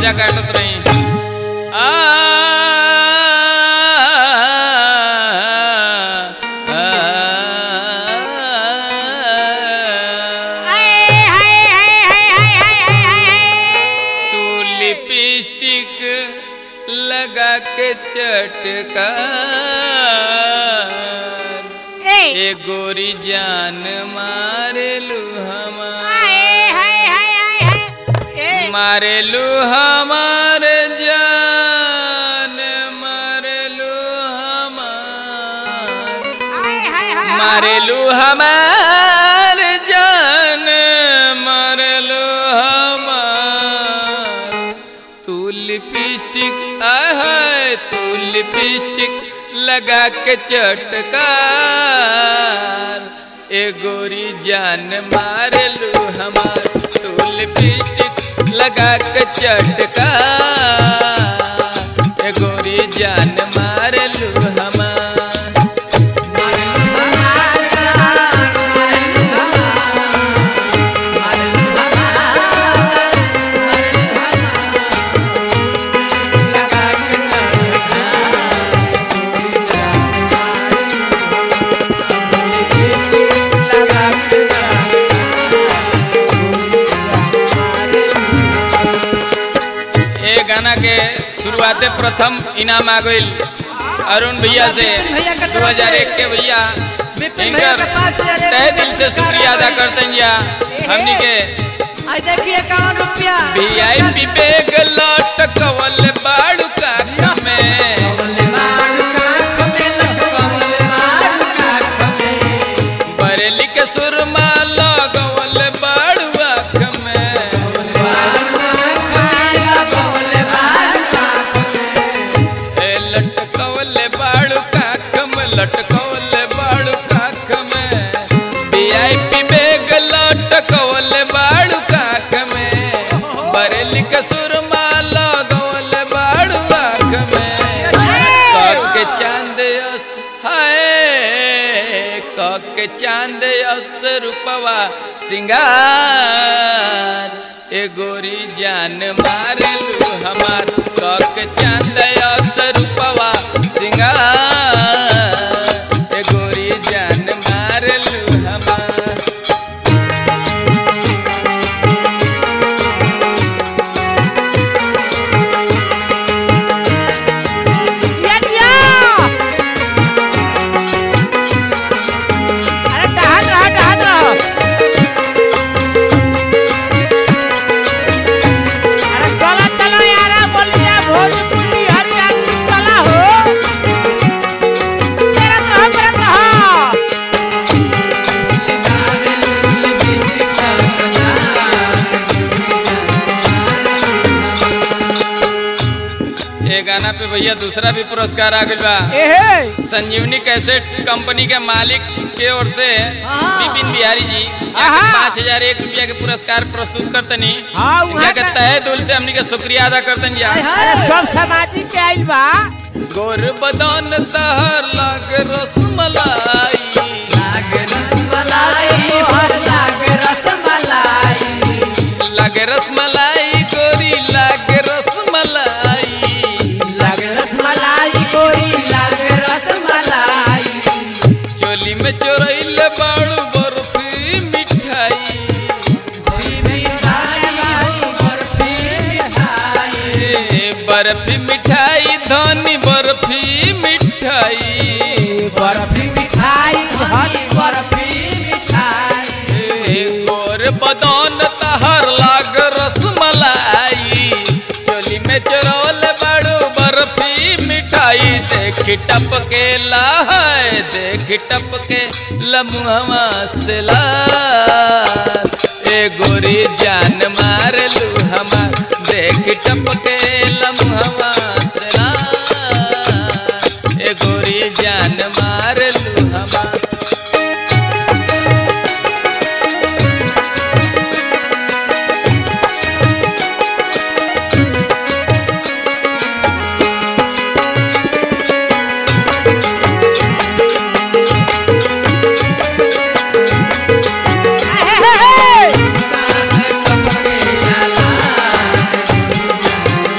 गला काटत रही आ, आ, हाय हाय हाय हाय हाय हाय हाय हाय तू लिपस्टिक लगा के चटका ए ए गोरी जान मारेलू हमार हाय हाय हाय हाय हाय ए मारेलू हमार जान मारेलू हमार हाय हाय हाय मारेलू हमार जान मारेलू हमार तू लिपस्टिक है तू लिपस्टिक लगा के चटकार ए गोरी जान मारेलू हमार तू लिपस्टिक लगा के चटकार ए गोरी जान मारेलू हमार ये गाना के शुरुआते प्रथम इनाम आ गईल अरुण भैया से भैया के दो तरफ हजार से। एक के भैया विपिन भैया इनकर के पास से अरे तहे दिल से शुक्रिया अदा करते हैं या हमनी के आई देखिए इक्यावन रुपया वीआईपी बैग लटकवल बाड़ू का में बरेली के सुरमा लगवल बाड़ू आँख में ए लटकवल बाड़ू काख में लटकवल बाड़ू काख में वीआईपी बैग लटकवल बाड़ू काख में बरेली के सुरमा लगवल बाड़ू आँख में कके चांद अस हाय कके चांद अस रूपवा सिंगार ए गोरी जान मारेलू हमार कके चांद अस रूपवा सिंगार ए गोरी जान मारेलू हमार दिया दिया अरे डहान रहा डहान रहा अरे चला चला यार बोलिया भोजपुरी हरियाणवी चला हो तेरा तो हम रहा ये गाना पे भैया दूसरा भी पुरस्कार आ गइल बा एहे संजीवनी कैसेट कंपनी के मालिक के ओर से हाँ। विपिन बिहारी जी आहा। पाँच हजार एक रुपया के पुरस्कार प्रस्तुत करतनी हाँ, इनका वहाँ के का- तहे दिल से हमनी के शुक्रिया अदा करतनी हाय जा अरे हाय सब सामाजिक के आइल बा गोर बदन तहर लाग रसमलाई लाग रसमलाई गोरी लाग रसमलाई चोली में चोरैल बाड़ू बर्फी मिठाई ए, बर्फी मिठाई धनी बर्फी मिठाई ए, गोर बदन तहर लाग रसमलाई चोली में चोरौल बड़ू बर्फी मिठाई देख टपके ला है देख टपके लमुहवा से ला ए गोरी जान मार लू हमार देख टपके लमुहवा से ला ए गोरी जान मार लू हमार एहे, एहे,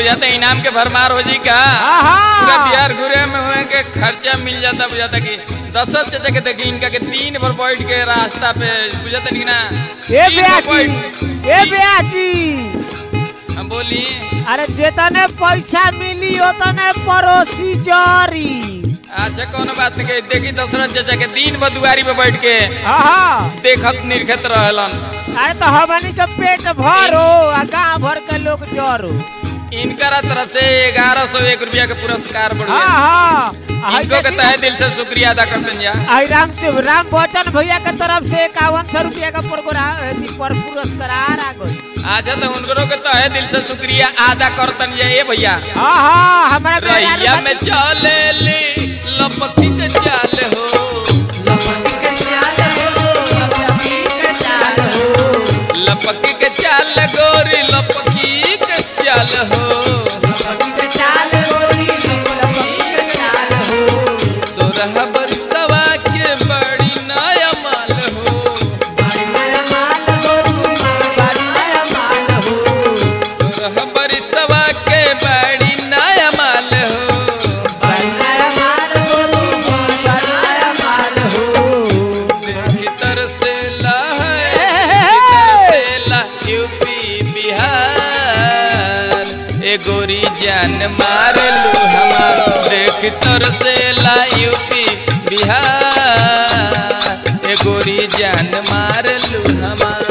बुझाता इनाम के भरमार हो जी का आहा। पूरा बिहार घूरे में हुए के खर्चा मिल जाता बुझाता कि दशरथ चाचा के देखी इनका के दिन भर बैठ के रास्ता पे बुझाता नहीं ना ए दिन भर बेयाची बैठ- ए बेयाची हम बोली अरे जेतने पैसा मिली ओतने पड़ोसी जरी अच्छा कोनो बात नहीं कही देखी दशरथ चाचा के दिन भर दुआरी पे बैठ के हाँ देखत निर्खत रहलन अरे तो हमनी के पेट भरो आ गाँव भर के लोग जरो इनकरा तरफ से ग्यारह सौ एक रुपया के पुरस्कार बढ़ हाँ हाँ आ इनको के देखी- तहे दिल से शुक्रिया अदा करते हैं जा आई राम राम बच्चन भैया के तरफ से इक्यावन सौ रुपया का प्रोग्राम अथी पर पुरस्कार आ गई अच्छा तो उनको के तहे दिल से शुक्रिया अदा करतन जा ए भैया हाँ हाँ हमारा रैया मेहरारू में चले ले लपकी के चाल हो लपकी के चाल हो लपकी के चाल हो लपकी के चाल गोरी लपकी के चाल हो लपकी के चाल गोरी लपकी के चाल हो सोरह बरसवा के बड़ी नया माल हो बड़ी नया माल हो बड़ी नया माल हो सोरह बरसवा के बड़ी नया माल हो बड़ी नया माल हो बड़ी नया माल हो भीतर से ला हे, है हे, हे। भीतर से ला यूपी बिहार ए गोरी जान मार लू हमार देख तर से ला यूपी बिहार ए गोरी जान मार लू हमार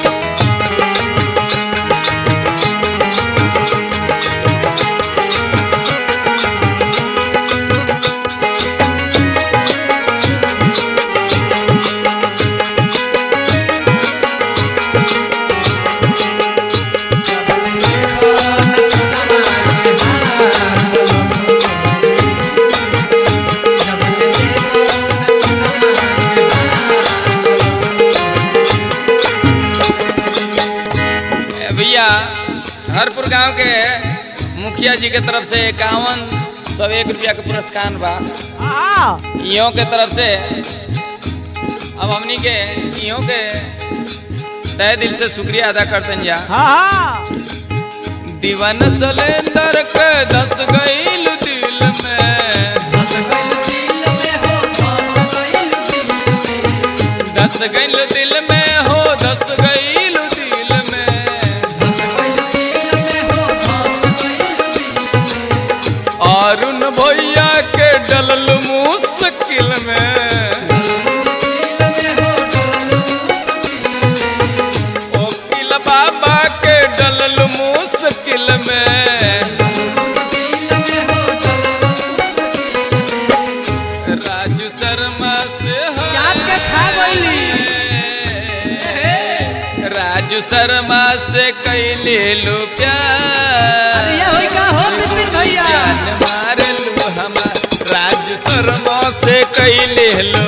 ए भैया हरपुर गांव के मुखिया जी के तरफ से इक्यावन सौ एक रुपया के पुरस्कार बा हाँ इहों के तरफ से अब हमनी के इहों के तय दिल से शुक्रिया अदा करते हैं जा हाँ हाँ दीवान सलेंदर के दस गईल दिल में बस गइल दिल में हो बस गइल दिल में दस गईल दिल में हो दस गईल दिल में बस गइल दिल में हो बस गइल दिल में अरुण भैया के डलल मुश्किल में दिल में हो डोलू सकिल में ओकिल बाबा के डलल मुश्किल में दिल में हो डोलू राजू शर्मा से है। चाप के खा गइली। राजू शर्मा से कैले लो प्यार अरे ये होई का हो बिपिन भैया जान मार लू हमार राजू शर्मा से कैले लो